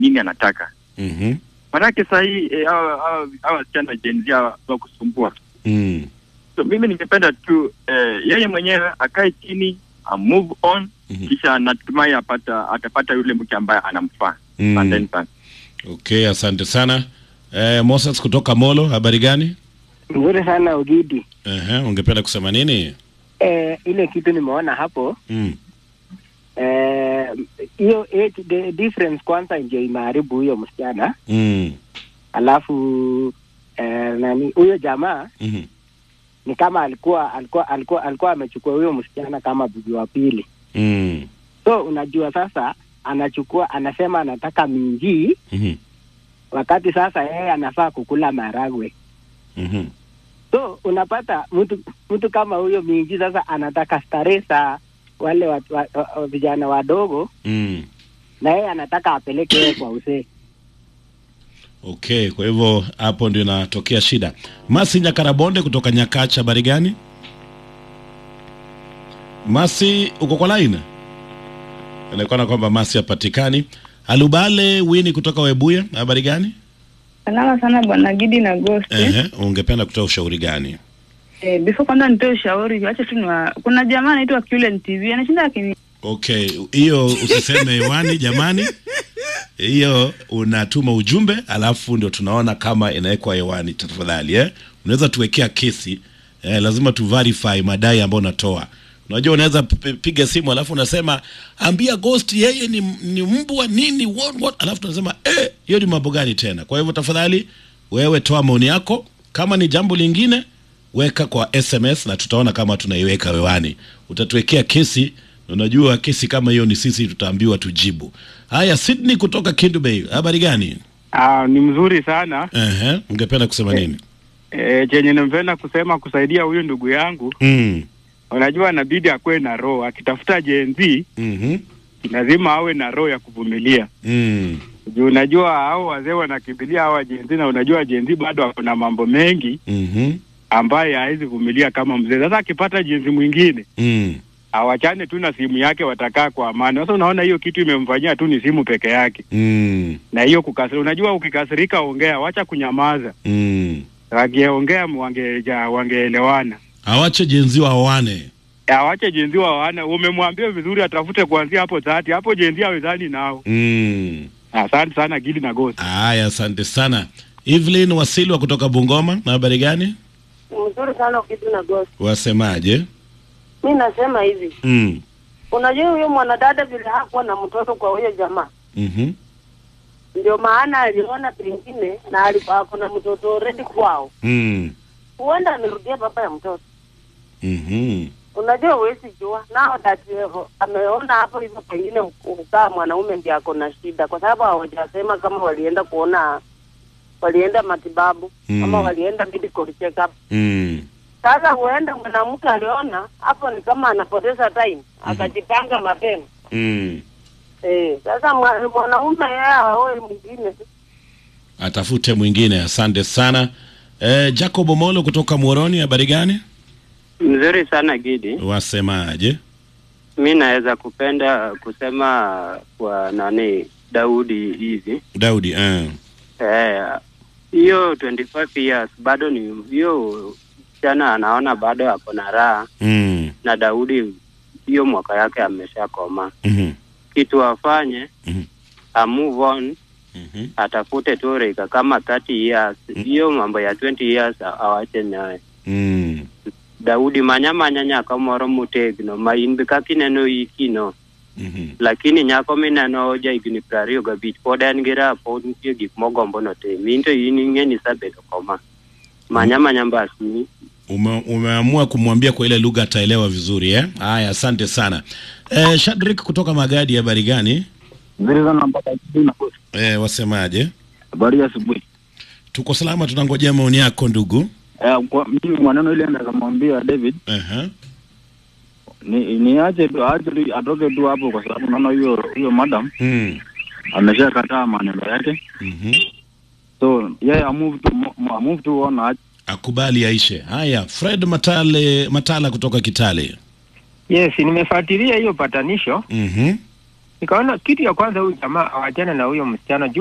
nini anataka. Mhm. Manake saa hii eh, hawa hawa- hawa wasichana Gen Z hawa wa kusumbua. Mm. So mimi ningependa tu eh, yeye mwenyewe akae chini a move on Mhm. kisha natumai apata atapata yule mke ambaye anamfaa. Mm. Asanteni sana. Okay, asante sana. Eh, Moses kutoka Molo, habari gani? Nzuri sana Ugidi. Ehe, ungependa kusema nini? Eh, ile kitu nimeona hapo Mm. eh, hiyo age the difference kwanza ndio imeharibu huyo msichana, Mm. alafu eh, nani huyo jamaa Mhm. ni kama alikuwa alikuwa alikuwa alikuwa amechukua huyo msichana kama bibi wa pili. Mm. So unajua sasa anachukua anasema anataka minji, Mhm. wakati sasa yeye anafaa kukula maragwe. Mhm. So unapata mtu mtu kama huyo minji sasa anataka starehe za wale wa, wa, wa, wa, vijana wadogo Mm. na yeye anataka apeleke yeye kwa usee. Okay, kwa hivyo hapo ndio inatokea shida. Masi Nyakarabonde kutoka Nyakacha, habari gani? Masi, uko kwa line? Inaonekana kwamba Masi hapatikani. Alubale Wini kutoka Webuye, habari gani? Salama sana bwana Gidi na Ghost. Ehe, ungependa kutoa ushauri gani? Eh, before kwanza nitoe ushauri, acha tu niwa kuna jamaa anaitwa Kulen TV anashinda akini Okay, hiyo usiseme hewani jamani. Hiyo unatuma ujumbe alafu ndio tunaona kama inawekwa hewani tafadhali eh. Unaweza tuwekea kesi eh, lazima tu verify madai ambayo unatoa. Unajua unaweza p- piga simu alafu unasema ambia Ghost yeye ni, ni mbwa nini what, what alafu tunasema eh, hiyo ni mambo gani tena? Kwa hivyo tafadhali wewe toa maoni yako, kama ni jambo lingine weka kwa SMS na tutaona kama tunaiweka hewani. Utatuwekea kesi na unajua kesi kama hiyo ni sisi tutaambiwa tujibu. Haya, Sydney kutoka Kindu Bay, habari gani? Ah, ni mzuri sana Ehe, ungependa kusema nini? e, chenye nimpenda kusema kusaidia huyu ndugu yangu, Mm. unajua anabidi akuwe na roho, akitafuta Gen Z Mhm. lazima awe na roho ya kuvumilia Mm. juu unajua hao wazee wanakimbilia hawa Gen Z, na unajua Gen Z bado ako na mambo mengi Mhm. ambaye hawezi vumilia kama mzee. Sasa akipata Gen Z mwingine Mm. awachane tu na simu yake, watakaa kwa amani. Sasa unaona hiyo kitu imemfanyia tu ni simu peke yake, Mm. na hiyo kukasirika. Unajua ukikasirika ongea, wacha kunyamaza. Mm. Wangeongea wangeja wangeelewana. Awache jenzi waoane. awache jenzi wa wana umemwambia vizuri atafute kuanzia hapo dhati hapo jenzi awezani nao Mm. asante sana gili na gosi Haya, asante sana. Evelyn Wasilwa kutoka Bungoma, na habari gani? mzuri sana ukitu na gosi. Wasemaje? Mi nasema hivi, Mm. unajua huyo mwanadada vile hakuwa na mtoto kwa huyo jamaa, Mhm. ndio maana aliona pengine na alikuwa ako na mtoto already kwao, Mm. huenda amerudia baba ya mtoto. Mhm. Unajua huwezi jua nao dati ameona hapo hivyo, pengine ukaa mwanaume ndiye ako na shida, kwa sababu hawajasema kama walienda kuona walienda matibabu Mm. ama walienda medical check up. Mm. Sasa huenda mwanamke aliona hapo ni kama anapoteza time, akajipanga mapema Mm. Eh, sasa mwa- mwanaume yeye aoe mwingine. Atafute mwingine. Asante sana. Eh, Jacob Omolo kutoka Muoroni, habari gani? Mzuri sana Gidi, Wasemaje? mi naweza kupenda kusema kwa nani Daudi hivi Daudi, eh. eh, hiyo 25 years bado ni hiyo msichana anaona bado ako na raha Mm. na Daudi hiyo mwaka yake ameshakoma. Mhm. Kitu afanye Mhm. a move on, Mhm. atafute tu rika kama 30 years, hiyo mambo ya 20 years a- awache naye. Mm. Daudi manyamanya nyako moro motegno ma in be kaka ineno ikino Mhm. lakini nyako mineno ja higni piero ariyo gabich pod en gi raha pod nitie gik mogombo notim in to in ing'e ni isebedo koma manya manya mbasni Ume, umeamua kumwambia kwa ile lugha ataelewa vizuri eh? Haya, asante sana. Eh, Shadrik kutoka Magadi, habari gani? Nzuri sana mpaka asubuhi na kosi. Eh, wasemaje? Habari ya asubuhi. Tuko salama, tunangojea maoni yako ndugu. Eh, kwa mimi maneno ile naweza kumwambia David Aha. ni niache tu aache tu atoke tu hapo kwa sababu naona huyo huyo madam Mm. ameshakataa maneno yake. Mhm. So yeye amove tu mo- amove tu on aache Akubali aishe. Haya, Fred Matale Matala kutoka Kitale. Yes, nimefuatilia hiyo patanisho Mhm. Nikaona kitu ya kwanza huyu jamaa awachane na huyo msichana